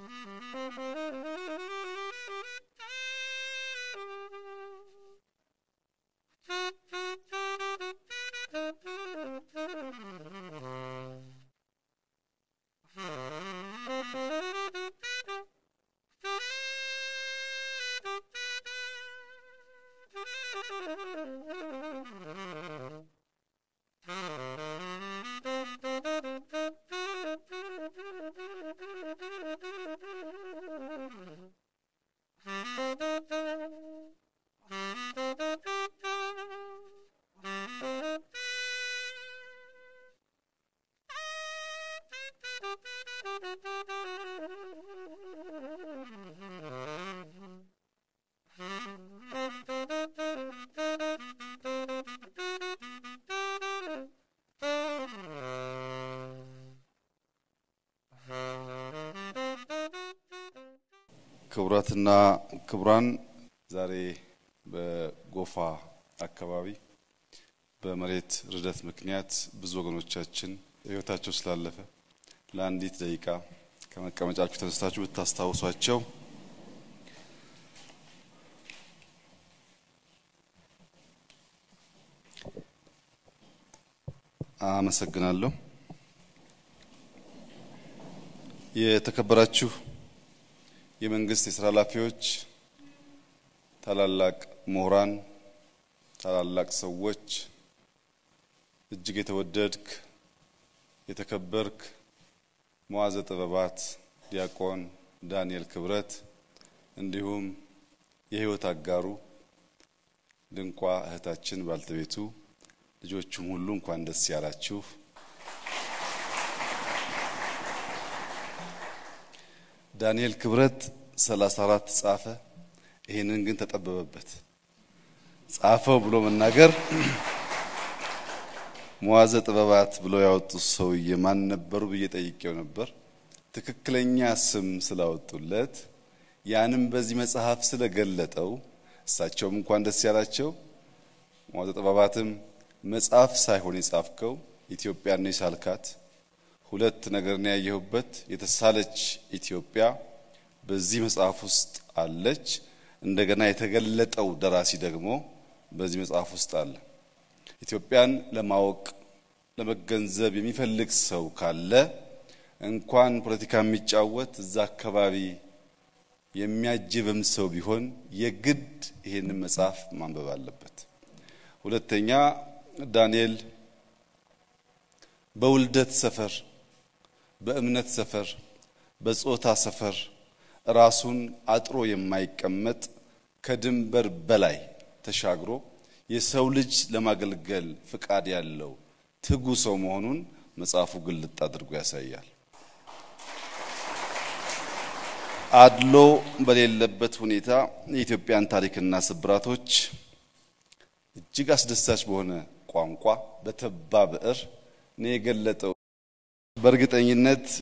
ክቡራትና ክቡራን ዛሬ በጎፋ አካባቢ በመሬት ርደት ምክንያት ብዙ ወገኖቻችን ሕይወታቸው ስላለፈ ለአንዲት ደቂቃ ከመቀመጫችሁ ተነስታችሁ ብታስታውሷቸው አመሰግናለሁ። የተከበራችሁ የመንግስት የስራ ኃላፊዎች፣ ታላላቅ ምሁራን፣ ታላላቅ ሰዎች፣ እጅግ የተወደድክ የተከበርክ መዋዘ ጥበባት ዲያቆን ዳንኤል ክብረት እንዲሁም የህይወት አጋሩ ድንቋ እህታችን ባልተቤቱ ልጆቹም ሁሉ እንኳን ደስ ያላችሁ። ዳንኤል ክብረት 34 ጻፈ። ይሄንን ግን ተጠበበበት። ጻፈው ብሎ መናገር መዋዘ ጥበባት ብሎ ያወጡት ሰውዬ ማን ነበሩ ብዬ ጠይቄው ነበር። ትክክለኛ ስም ስላወጡለት ያንም በዚህ መጽሐፍ ስለገለጠው እሳቸውም እንኳን ደስ ያላቸው። መዋዘ ጥበባትም መጽሐፍ ሳይሆን የጻፍከው ኢትዮጵያን ነው የሳልካት። ሁለት ነገር ነው ያየሁበት። የተሳለች ኢትዮጵያ በዚህ መጽሐፍ ውስጥ አለች። እንደገና የተገለጠው ደራሲ ደግሞ በዚህ መጽሐፍ ውስጥ አለ። ኢትዮጵያን ለማወቅ ለመገንዘብ የሚፈልግ ሰው ካለ እንኳን ፖለቲካ የሚጫወት እዛ አካባቢ የሚያጅብም ሰው ቢሆን የግድ ይሄንን መጽሐፍ ማንበብ አለበት። ሁለተኛ ዳንኤል በውልደት ሰፈር፣ በእምነት ሰፈር፣ በጾታ ሰፈር ራሱን አጥሮ የማይቀመጥ ከድንበር በላይ ተሻግሮ የሰው ልጅ ለማገልገል ፍቃድ ያለው ትጉ ሰው መሆኑን መጽሐፉ ግልጥ አድርጎ ያሳያል። አድሎ በሌለበት ሁኔታ የኢትዮጵያን ታሪክና ስብራቶች እጅግ አስደሳች በሆነ ቋንቋ በተባ ብዕር ነው የገለጠው። በእርግጠኝነት